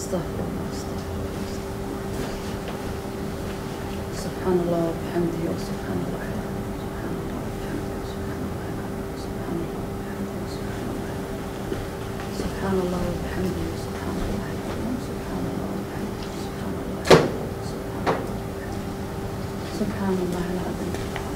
استغفر الله استغفر الله سبحان الله وبحمده وسبحان الله سبحان الله وبحمده سبحان الله سبحان الله وبحمده سبحان الله سبحان الله وبحمده سبحان الله سبحان الله العظيم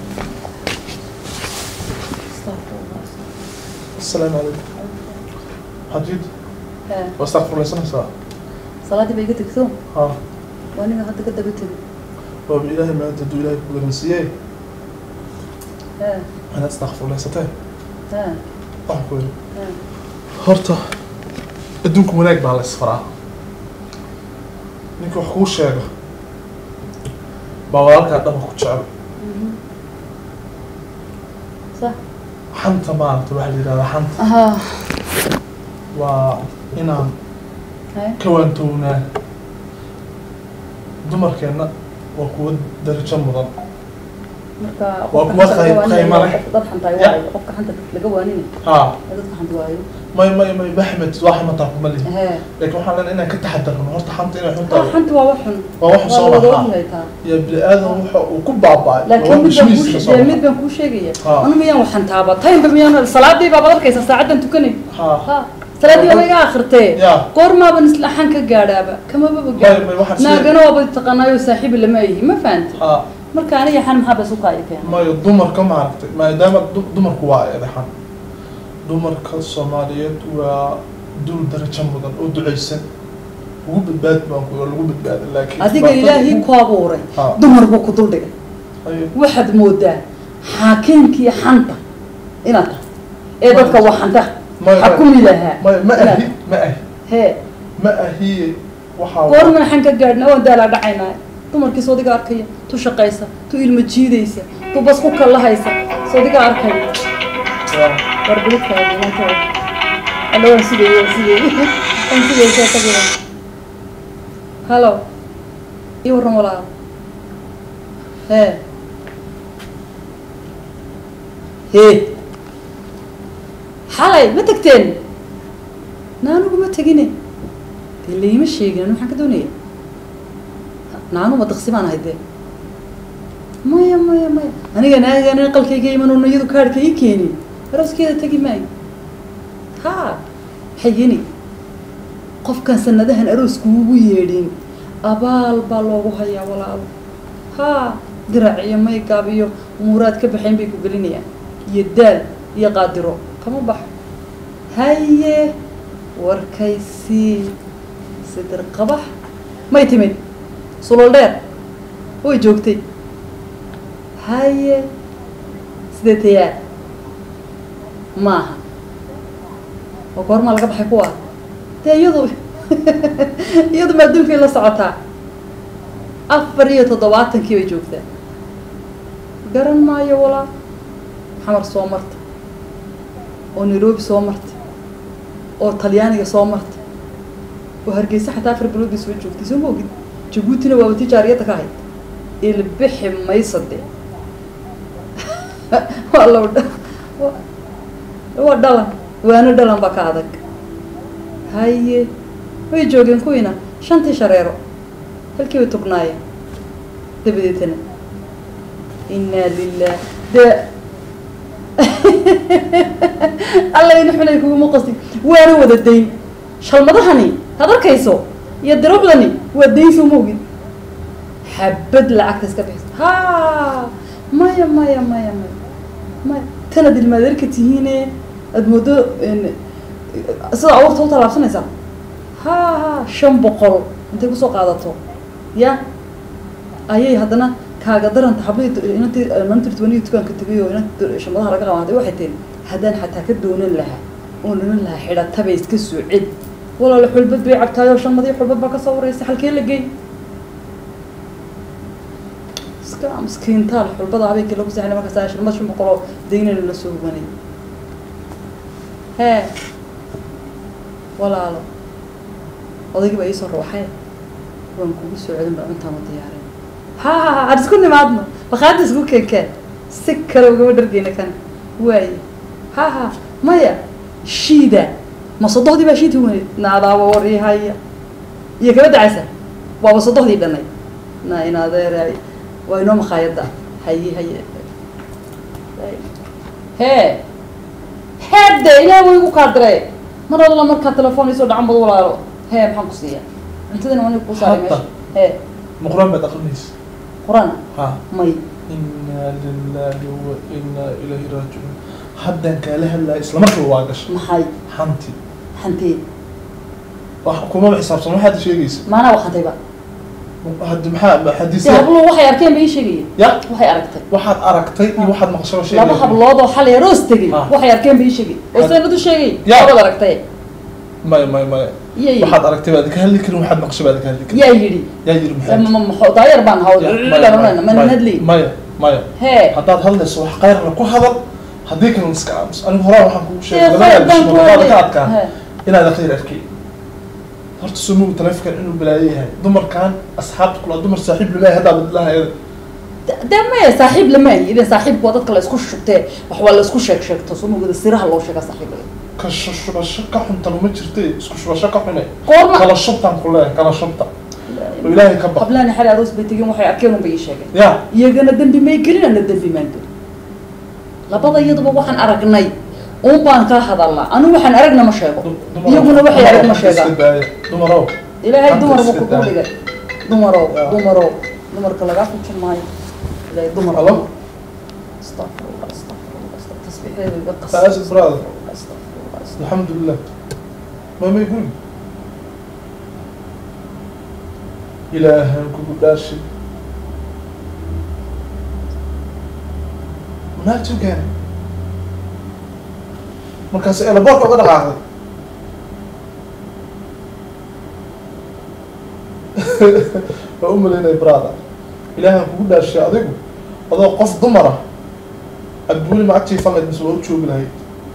استغفر الله السلام عليكم حجيد ها واستغفر الله سنة ساعة صلاتي بيجي تكتم ها وانا هذا كده بتبي هو بإلهي ما أنت دو إلهي كبير نسيه ها أنا أستغفر الله ستاه ها أحكي ها horta adduunka wanaag baa la isfaraa ninka wax kuu sheego baa walaalkaa dhaba ku jecel مهم. صح xanta maaragta waxaa la yidhahdaa xanta ها waa inaan هاي ka waantownaa dumarkeenna waa kuwa darajo mudan marka Waa kuwa qayb- qayma leh. dad xanta ay Ya. waayo qofka xanta laga waanini haa dadka xanta waayo may may may baxmed waa xamataa kuma lihi ها laakiin waxaan leenahay inaan ka taxadarno horta xanta inay xun ah tahay xanta waa wax xun waa wax soo wada lahaa ogyahay taa iyo bini aadan waxa uu ku baaba'ay laakiin mid baan kuu bishmiiska soo sheegaya mid baan kuu sheegaya Ah. anu miyaan waxan taaba taynba miyaan salaadii baabad arkaysa saacadan tukanay haa ha salaadii baa iga akhirtee Ya. goormaaban isla xan ka gaadhaaba kamaba may gaadho may waxaan sidee naagana waaba taqaanaayo saaxiibi lama ayihi ma fahanti haa marka aniga xan maxaa bas u kaaya keena mayo dumarka maaragtay maadaama du- dumarku waa eedaxan dumarka soomaaliyeed waa dul darajo mudan oo ducaysan ugu badbaad baan ku lagu badbaada laakiin adiga dhibaatada ilaahay ugu- ku abuuray Ha. dumar buu ku duldhigay Ayo. waxaad moodaa xaakimkii xanta inaad tahay ee dadka waa xanta Maya- xakumi lahaa mayo ma Inaad- ahi ma ahi hee ma ahiye waxaa goorman xan ka gaadhna waan daalaa dhacaynaa dumarkii soodiga arkaya tu shaqaysa tu ilma jiidaysa tu bas ku kallahaysa soodiga arkaya waa- warbilidkaagi maanta alla waan sugayey waan sugayey waan sugayey sheekadiina hallo ii warran walaal hee hee xalay ma tagteen naanugu ma tegine dee layma sheegin anu maxaan ka doonaya naanu ma daqsi baan ahay dee maya maya maya aniga naagan qalkayga imanuna iyadu kaadhka ii keenin arooskeeda tegi maayo ha xayini qofkan sanadahan aroosku ugu yeedhin abaal baa loogu hayaa walaalo ha dirac iyo maygaab iyo umuuraad ka baxayn bay ku gelinayaan iyo daal iyo qaadiro kama baxo haye warkaysii sidir qabax may timid sulol dheer way joogtay haye sidee tayaa maaha oo goormaa laga baxay kuwa dee iyadu iyadu ma adduunkay la socotaa afar iyo toddobaatankii bay joogtaa garan maayo walaa xamar soo marta oo nairobi soo marta oo talyaaniga soo marta oo hargeysa xataa afar biloodii soo joogtay soo maogid jabuutina waaba tijaariyadda ka ahayd ilbixi maysa dee waa low waa dhalan waana dhalan baa ka adag haye way joogeen kuwiina shantii shareero halkii bay tugnaayeen dabadeetana inaa lilah dee alla ina xunay kuguma qasti waana wada dayn shalmadahani had arkayso iyo dirucdani waa dayn soo maogid xabad lacagta iska bixiso ha maya maya maya maya maya tanad ilmaadeerka tihiine aada moodo sida awarta u tallaabsanaysaa ha ha shan boqol intay kusoo qaadato ya ayay haddana kaaga daranta xablihii inantii inantii tobaniyo dukaanka tegay oo inantii shamadaha laga qaaday waxay tihi haddaan xataa ka doonan lahaa oo dhinan lahaa xidhataba iska soo cel walaalo xulbad bay cabtaayoo shanmadii xulbad baa kasoo wareysa halkee la gey iska miskiintaal xulbada habeenkii lagu seexnay markaas shan shan boqoloo daynana la soo hubanay hee walaalo odaygii baa iisoo rawaxay waan kugu soo celin baa cuntaan u diyaarin ha ha ha aan isku nimaadno bakaada isku keenkeen si kale ugama dhargeyna kan waaye ha ha maya shiida ma sodohdii baa shiidka waneyd naadaaba waryahaya iyo kaba dacaysa waaba sodohdii dhanay na in adeeray waa inoo makhaayadda haye haye hee heedde ilaah way igu kaadire mar alla markaa telefoon isoo dhacan bad walaalo hee maxaan ku siiya cuntadana waa nig kuu saaray meesha hee ma qur-aan baad aqrinaysa qurana ha may inaa lilahi wa inaa ilayhi raajicuun haddaan kaala hadlaya isla markiiba waa gashay maxay xanti xantee wax kumaba xisaabsan waxaad sheegaysa maanaa wakantayba haddi maxaa de xadiisya hablo waxay arkeen ba ii sheegaya ya waxay aragtay waxaad aragtay iyo waxaad maqashaba laba sheegaya hablood oo xalay roos tegay Ah. waxay arkeen ba ii sheegay oo Had- sanad u sheegay Ya. labad aragtay maya maya maya iya yidhi waxaad aragtay baad ka hadli karin waxaad maqashay baad ka hadli karin yaa yidhi yaa yiri maxay Ma- ma- ma- daayar baan haw Ya, maya, maya, mana maya, nadli maya maya hee haddaad hadlayso wax qayrna ku hadal haddii kalena iska aamus anigu horaa waxaan kugu ee sheegay khayr baan ku labada ka waday. adkaa Hee. inaad khayr arkay horta sumow taleefonkan inuu balaayo yahay dumarkan asxaabta kula dumar saaxiib lama haddaa badlaha De- de maya saaxiib lama ahi idan saaxiibku waa dadka la isku shubtee wax waa la isku sheeg sheegto sumugada siraha loo sheega saaxiibka ka shubasho ka xunta lama jirte isku shubasho ka xune goorma kala shubtaan ku leeyahay kala shubta oo ilaahay ka baq hablaani xali aroos bay tegeen waxay arkeen un bay ii sheegeen ya iyagana dembi may gelin ana dembi maan gelin labada iyaduba waxaan aragnay uun baan ka hadalnaa anigu waxaan aragna ma sheego Dumar- iyaguna waxay dumar arag ma iska sheegaan daaya. dumarow ilaahay Hanta dumar buu iska kugu daa. dhigay dumarow Ya. dumarow dumarka lagaa fujin maayo ilaahay dumar Hello? astaqfirullah astaqfirullah astaq- tasbiixeedu iga qas Taas brother. astaqfirullah astaq- alxamdulilah mama guri ilaahan kugu dhaashay manaagtuu keenay markaas elaboorka uga dhaqaaqday waa u malaynaya brother ilaahan kugu dhaashay adigu adoo qof dumar ah adbuuni macagtii falayd mise waa u joogi lahayd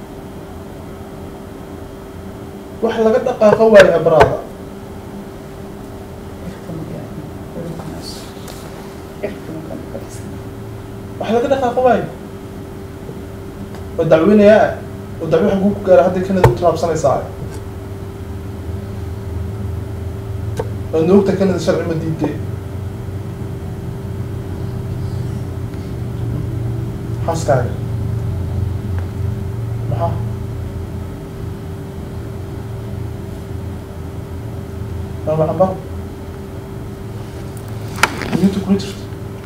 wax laga dhaqaaqo waayo brother wax laga dhaqaaqo waayo waa dacweynayaa oo dacwo waxa kuu ku gaara hadday kanada u tilaabsanaysaa waad noogta kanada sharci ma diidee xaaskaaga maxaa mama cambar niyinta kula jirta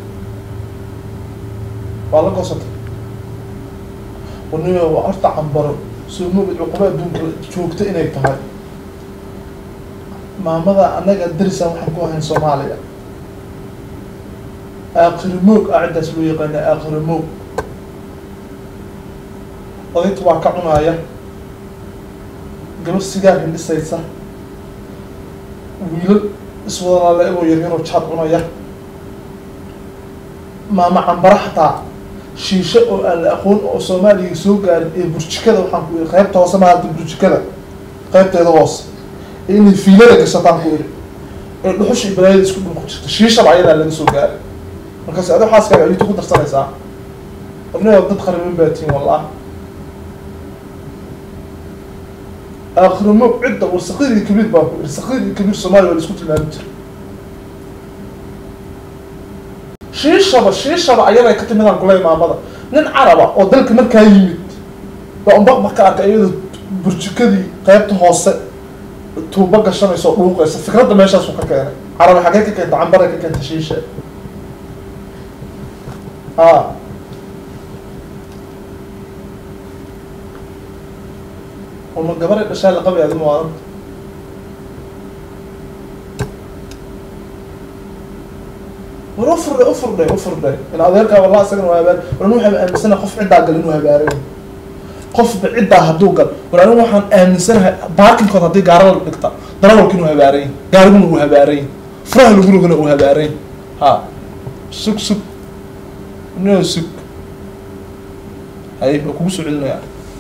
waa la goosatay warnima waa horta cambaro soo moogid cuquba adduunka joogta inay tahay maamada annaga darisan waxaan ku ahayn soomaaliya aakhiri moog a ciddaas loo yaqaana aakhiri moog odayta waa ka cunaaya gabar sigaar hindhisaysa wiilal iswadalaale egoo yaryaroo jaad cunaya maama cambara xataa shiisho oo aan la aqoon oo soomaaliya soo gaarin ee burjikada waxaan ku yidhi qaybta hoose maarata burjikada qaybteeda hoose ee inay fiilada gashataan ku yidhi ee dhuxusha iyo balaayada isku dhul ku jirta shiishaba ayadaa laga soo gaaray markaas adi xaaskaaga ayuuta ku darsanaysaa warnaa dad qariban baa tihin wallah aakhirimo cidda war saqiir iyo kabiir baa ku yidhi saqiir iyo kabiir soomaaliya waa la isku tilmaami jira shiishaba shiishaba ayaday ka timidaan kuley maamada nin caraba oo dalka markaa yimid baa unba marka arka iyadoo burjikadii qaybta hoose tuubo gashanaysa oo dhuuqaysa fikradda meeshaasu ka keenay carabi xaggee ka keenta cambaray ka keenta shiisha a uma gabaray dhashaa la qabay adi muwaadanta war u furdhay u furdhay u furdhay in adeerkaa wallah isagana waa habaar war anigu waxaan aaminsanahay qof ciddaa gal inuu habaarayo qofba ciddaa hadduu gal war anigu waxaan aaminsanahay baarkinkood haddii gaara la dhigta darawalka inuu habaarayn gaariguna uu habaarayn furaha lagu rogana uu habaarayn ha sug sug no sug hay waa kugu soo celinaya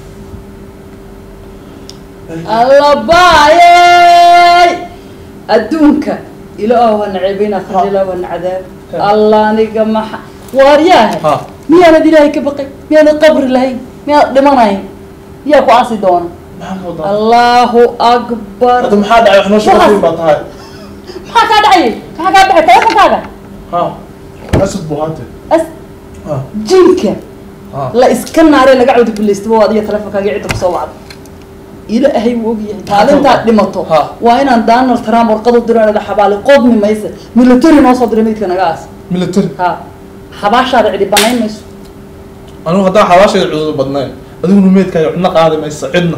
allabaayey adduunka ilaahu ha naceebeyna khalilah wa nacdaab Ha. allah aniga maxa waaryaahe ha miyaanad ilaahay ka baqay miyaanad qabri lahayn miyaanad dhimanayn miyaa ku aasi doona maxaa ka wadaa allahu akbar hadda maxaa dhacay wax noo sheegayn baa tahay maxaa kaa dhacayay maxaa kaa dhacay telefonkaaga ha asad buu haatee as ha jinka ha la iska naaree laga cawdi bilaystaba adiga telefonkaaga cidda kusoo wacda ilaahay wuu ogyahay maalintaad dhimato Ha. waa inaan donald trump warqad u diro inada xabaali qodmi maysa military noo soo diray meydka naga aas military ha xabaashaada cidi banayn mayso anigu haddaan xabaashayda cududu badnayn adiguna meydkaaga cidna qaadi maysa cidna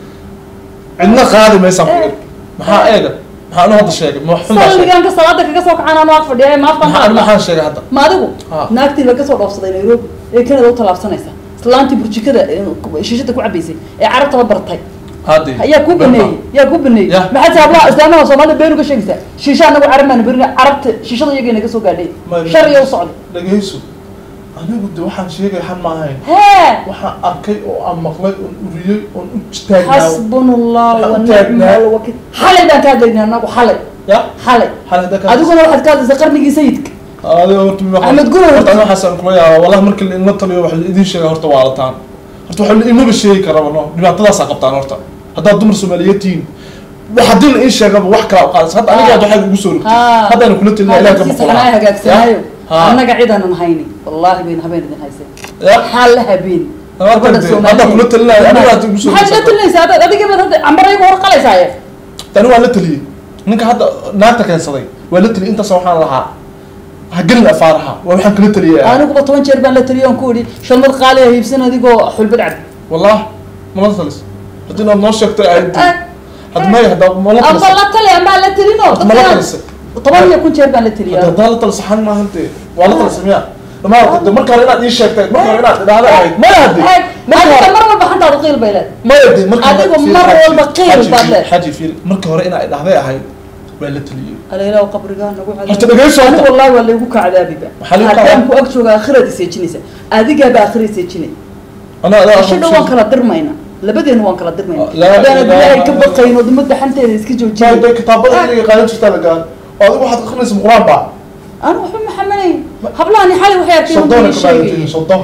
cidna qaadi maysaan ku iri maxaa eega maxaa anu hadda sheegay ma xun baa sheegay salligaanka salaada kaga soo kacaan anoo ag fadhiya maafkan maxaa anu maxaan sheegay hadda ma adigu Ha. naagtii laga soo dhoofsaday nairobi ee kanada u tallaabsanaysa islaantii burjikada ee shiishada ku cabaysay ee carabtaba bartay haddii yaa ku baneeyey yaa ku baneeyey Ya. maxaad hablaha islaamaha soomaalida been uga sheegaysaa shiisha anagu carab maana berin carabta shiishada iyagay naga soo gaadhay Ma- sharciga u socday dhagayso anigu de waxaan sheegay xan ma ahayn hee waxaan arkay oo aan maqlay oon uriyey oon u taagnaa xasbuna allah Waxaan wa u nicma taagnaa. alwakiil xalay baan ka hadlaynay anagu xalay ya xalay xal hadda ka adiguna waxaad ka hadlaysaa qarnigii sayidka adiga horta mi Axmed Gurey horta horta. aniga waxaasaan kula yaaba wallahi markii la inla taliyo wax la idin sheega horta waa lataan horta waxa la imaba sheegi karaba no dhibaatadaasaa qabtaan horta haddaad dumar soomaaliyeed tihiin wax haddii la ii sheegaba wax kala qaadaysa hadda aniga hadda waxay ugu soo rogtay Ha. haddaan kula talina ilaah ka hadalkiisa xanaa hagaagsanaayo Ha. annaga cidanan hayni wallahi bayn habeen idin haysay Ya. xaal la habeen Haddaan gabadha de- Soomaaliyeed. haddaan kula talinayo, aniga hadda igu soo maxaad la rogtay. talinaysaa hadda adiga baad hadda cambarayga hor qalaysaaye tani waa la taliyey ninka hadda naagta keensaday waa la taliyey intaas waxaan lahaa ha gelin afaaraha waa waxaan kala taliyay aniguba toban jeer baan la taliyo on ku idhi shalmad qaali ah hiibsan adigoo xulbad cad wallah mala talis haddii inaad noo sheegto ahayd hadda maya hadda mala amba talis la tali ambaa la talino mala talisay toban iyo kun jeer baan la taliya hadda haddaa la talis saxan maahan dee waa la talisay miya dhamaa de marka hore inaad ii sheegtay marka hore inaad idhaahda ahayd maya hadde marka adiga hore mar walba xantaadu qiil bay leed maya de marka hore- adigu fiir, mar xaji, walba qiil xaji, baad fiir, leed. xaji fiir marka hore inaad idhaahday ahayd waa la taliyey alaylaw qabrigaa nagu Horta dhageyso horta. anigu wallahi waa laygu kacdaabiba Maxaa lagu haddaan kacdaa? ku ag jooga akhirad iseejinaysa adigaaba akhira iseejinay anaa adaa asho dhan waan kala dirmayna labadeena waan kala dirmayna Laa haddaan ilaaha ilaahay ka illa baqayn oo ummadda xanteeda iska Jaa, joojiyay de kitaabada iniga qaadan jirtaa la gaan oo adigu waxaad akrinaysa qur-aan baa anu waxba ma xamalayn hablahani xalay waxay arkeen soddona uu ka sheegay baadatiin soddon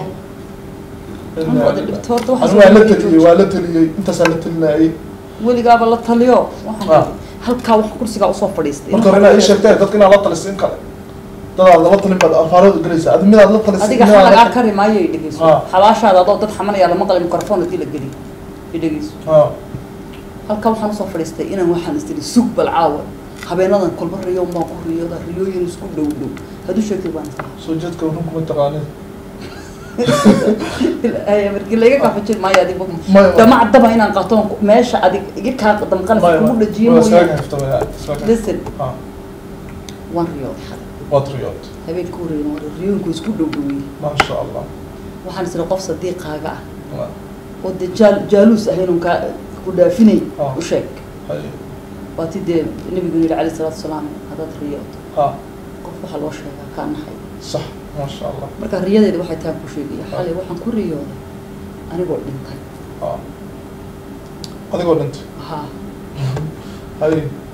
Anu wada dhibto horta waxaas anu waa la wada taliyey waa la taliyey intaasaa la talinayay weligaaba la taliyo waxaan Ah. halkaa wax kursigaa usoo fadhiistay marka hore inaad ii sheegtay dadka inaad la talisay in kale dadaad lala talin baad afaarooda gelaysaa adi midaad la talisay adiga midaad la- xalagaa kari maayo i dhegeyso Ah. xabaashaada adoo dad xamanaya lama qalay microphone hadii la geliyo i dhegeyso Ah, halkaa waxaan usoo fadhiistay inaan waxaan istiri sug bal caawa habeenadan kolba riyo maa ku riyooda riyooyin isku dhow dhow hadduu sheegtay baan soo jeedka run kuma taqaanid markii laiga kaafajin maayo adigu Maya. damac daba inaan qatoon meesha adig iga kaa damqanaysa kugu dhajiyo waa iskaaga mooye haftamaya iskaaga listen Ah, waan riyooday xalay waad riyood habeenka horeyna waa riyooyinku isku dhow dhoweyey maasha allah waxaan isiri qof sadiiqaaga ah Ah, oo dee jaal jaaluus ahayn un kaa ku dhaafinay Ah. u sheeg hay waa ti dee nabigu yidhi calayhi salaatu wasalaam haddaad riyooto ah qof waxaa loo sheegaa kaa naxay sax maasha allah marka riyadeeda waxay taan ku sheegaya xalay waxaan ku riyooday anigoo dhintay ah adigoo dhintay ha hay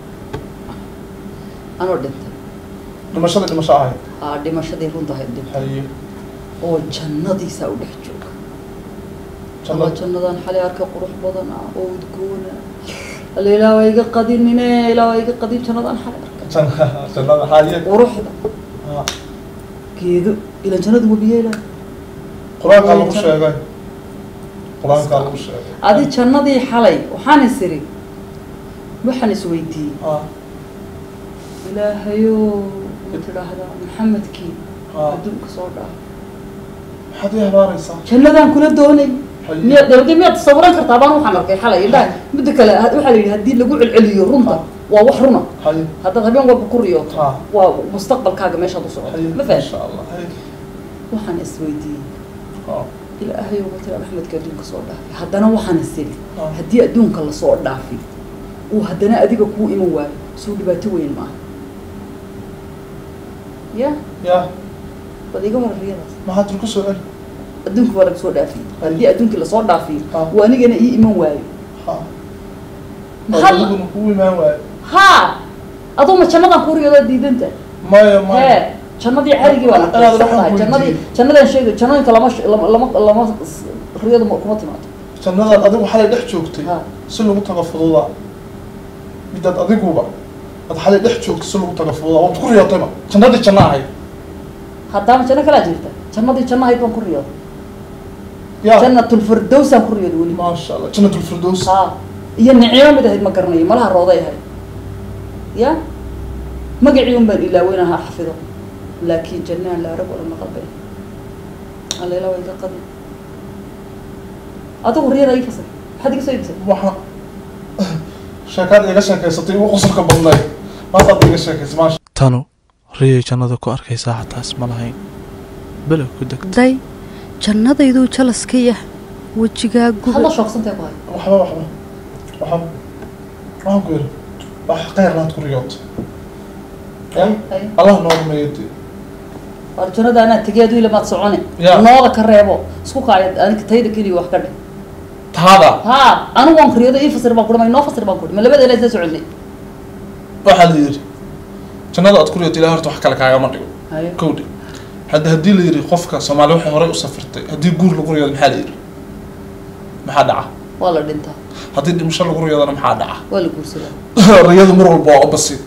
anoo dhintay dhimashada dhimasho ahayd aa dhimashadii runtahayd dhintay hay oo jannadiisaa u dhex jooga jannada alla jannadan xalay arkay qurux badan ah oo udgoona alla ilaa waa iga qadinine ilaa waa iga qadin jannadan xalay arkay Janna- jannada haye quruxda Ah, geedo ilan jannadu wabiye ilaa qur-aankaa lagu sheegay qur-aankaa lagu sheegay adi jannadii xalay waxaan is iri waxaan is weydiiyey ah ilaahayo ma tidhaahdaa maxamedkii ah adduunka soo dhaaf maxaad ii habaaraysaa jannadaan kula doonay Haye. miyaad dawladda miyaad tasawiran kartaa baan waxaan arkay xalay indhaha midda kale ha- waxaa la yidhi haddii lagu celceliyo runta waa wax runa haye haddaad habeen walba ku riyooto Ah. waa mustaqbalkaaga meeshaad u socoto haye ma fahan maasha allah haye waxaan is weydiiyey ah ilaahayo ma tira maxmedka adduunka soo dhaafay haddana waxaan is iri Ah. haddii adduunka lasoo dhaafi uu haddana adiga kuu iman waayo soo dhibaato weyn maaha ya ya bal iga waran riyadaas maxaad turku soo celi adduunka waa laga soo dhaafiyey haddii adduunkii lasoo dhaafiyo Ah. uu anigana ii iman waayo ha maxaa adiguna kugu imaan waayo ha adoo ma jannadan ku riyoodaa diidanta maya maya hee jannadii carigii baa Inaad waxaan tahay jannadii weydiiyey. jannadaan sheegay jannooyinka lama sh- lama lama lama s- riyadu ma- kuma timaado jannadan adigu xalay dhex joogtay Ha. si lagu tago fududa midaad adiguba ad xalay dhex joogto si lagu taga fuuda waad ku riyootayba jannadii janna ahayd haddaama janno kalaa jirta jannadii janno ahayd baan ku riyooda ya jannatulfirdowsaan ku riyooda weli maasha allah jannatulfirdows ha iyo nicimo mid ahayd ma garanayo malaha rooday ahayd ya magacii un baan ilaaweynaha xafido laakiin jannaan la arag wala maqal bay allela waa iga qadi adigu riyada ii fasay maxaad iga soo iibsay waxa sheekaad iga sheekaysatay ugu qosolka badnayd maasaad iga sheekaysay maasha tanu riyay jannada ku arkaysaa xataas ma lahayn below ku degta day jannadayduu jalaska yah wejigaa hadla guba shoogsantay ku hay waxba waxba waxba waxaan ku yidhi wax khayr laad ku riyootay ya Ay. allah noo rumeeyadi waar jannada anaa tegeedu ilamaad socone Ya. nooda ka reebo isku kaaya aniga tayda keliya wax ka dhe taada ha anigu waan kuriyooda ii fasir baan kuri ma inoo fasir baan kuri ma labada ilaa isla soconay waxaa la yidhi jannada aad ku riyootay ilaah horta wax kale kaagama dhigo hayo kowdhi hadda haddii la yidhi qofka soomaali waxay horey u safirtay haddii guur lagu riyoodo maxaa la yidhi maxaa dhaca waa la dhintaa haddii dhimasho lagu riyoodana maxaa dhaca waa la guursadaa riyadu mar walba waa opposite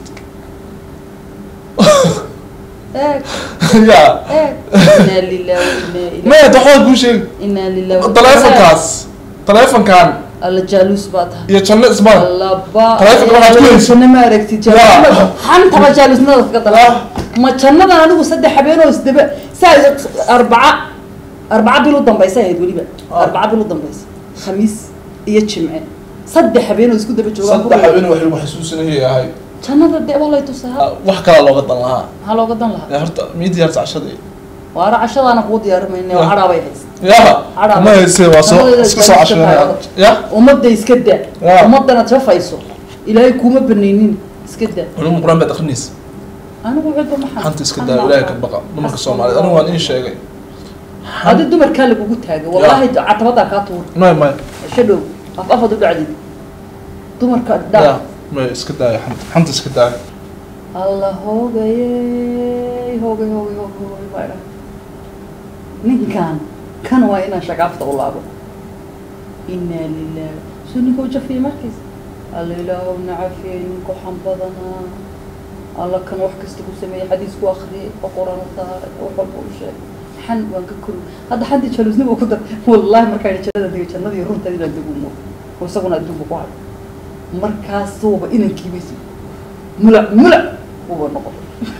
eeg ya eeg inaa lilah inaa ila maya waxbaa kuu sheegi inaa lilah taleefonkaas taleefonkan alla jaaluus baa tahay iyo janno ismaan allaba Taleefonka waxaad ku haysid. janno ma aragtid Ya. jaaluus xantaba jaaluusnada kaga dala Ah. ma jannadan anigu saddex habeenoo isdaba saa arbaca arbaca bil u dambaysa ahayd weliba Ah. arbaca bil u dambaysa khamiis iyo jimce saddex habeenoo isku daba joogaan saddex habeen wax lagu xasuusinayay ahay jannada dee waa lay tusaa wax kalaa looga dan lahaa maxaa looga dan lahaa ya horta mii diyaarsa cashadii waara cashadaana kuu diyaarimayna Ya. cadhaabay haysa ya Cadhaa. ma hayse waa soo Jannadeeda iska soo jaaluuska cashanaya tahay. ya ummadda iska daa Ya. ummadana jafayso ilaahay kuma banaynin iska daa culum quraan baad akrinaysa anigu cidba maxaa xanta iska daa ilaahay ka baqa dumarka soomaaliyeed anigu waan ii sheegay adi dumarkaa lagugu taagay wallahi catabadaa kaa tuur may may shadhow af afad u dhacdid dumarka ya dhaa may iska daaya xanta xanta iska daaya alla hoogayey hoogay hoogay hoogay hoogay baa idhaha ninkan kan waa inaan shagaafta u laabo inaa lilah soo ninka u jafiyay markiis alla ilaahow nacafiyey ninka waxaan badanaa alla kan wax kasta ku sameeyey xadiis ku akriyay oo quraan u saaray oo wax walba u sheegay xan waan ka kori hadda xantii jaluusnima ku dar wallahi markaa idhi jannada dega jannadii runteed inaan deg umo oo isaguna adduunka ku hayo markaasuuba inankiibas mulac mulac uba noqon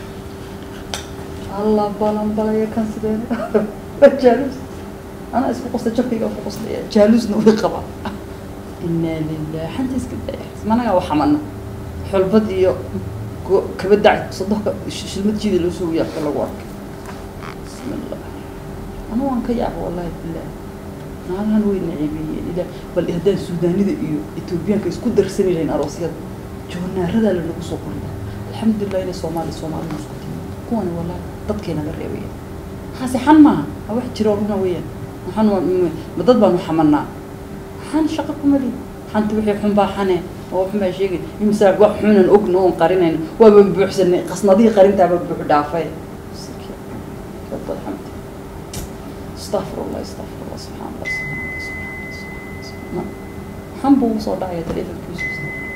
alla balan balaya kan sideen jaaluus anaa isku qosta jabkayga ku qostaya jaaluusna way qabaa inaa lilah xanta iska daya managaa waxamana xulbad iyo go- kabadac sadoka shilmad jiida loo soo yaabka lagu arkay bismillah ana waan ka yaaba wallahi bilah naalahan way naceebeeyeen ila bal haddaan suudaanida iyo etoobiyaanka isku darsani lahayn aroosyada joonaaradaa lanagu soo qoriya alxamdulilah ina soomaali soomaali isku timi kuwani wallahi dadkayna la reebaya maxaase xan maaha waa wax jiro runa weeyaan waxaan waa m- ma dad baanu xamanaa xan shaqo kuma lihi xanta wixii xun baa xane oo xun baa sheegay imsaa wax xunan ogna oon qarinayn waabaan buuxsanay qasnadihii qarintaaba buux dhaafay رب الحمد استغفر الله استغفر الله سبحان الله سبحان الله سبحان الله سبحان الله سبحان الله حنبو وصو داعية تليفون كيس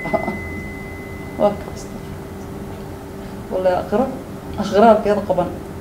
واك والله أقرأ أغراب كذا قبل